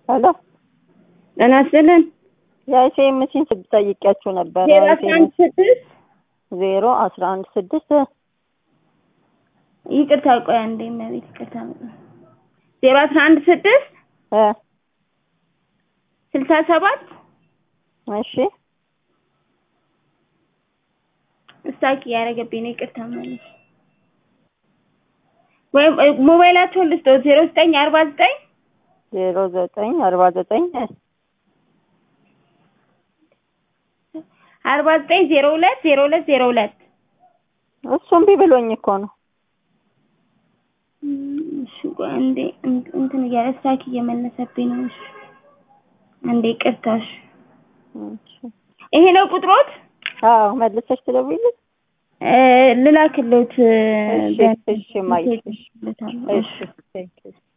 ሄሎ ጤና ይስጥልን። የአይሲኤምሲን ጠይቄያችሁ ነበረ። ዜሮ አስራ አንድ ስድስት ዜሮ አስራ አንድ ስድስት ይቅርታ፣ ቆይ አንዴ እመቤት ይቅርታ። ዜሮ አስራ አንድ ስድስት እ ስልሳ ሰባት እሺ እስታኪ ያደረገብኝ ነው። ይቅርታ ማለት ወይም ሞባይላቸውን ልስጠው ዜሮ ዘጠኝ አርባ ዘጠኝ ዜሮ ዘጠኝ አርባ ዘጠኝ አርባ ዘጠኝ ዜሮ ሁለት ዜሮ ሁለት ዜሮ ሁለት እሱም ቢ ብሎኝ እኮ ነው። እሺ ቆይ አንዴ እንትን እያለ እስታኪ እየመለሰብኝ ነው። እሺ አንዴ ይቅርታሽ። እሺ ይሄ ነው ቁጥሮት? አዎ መልሰሽ ትደውይልኝ። እ ልላክልዎት እሺ እሺ ማይ እሺ እሺ እሺ ቴንክ ዩ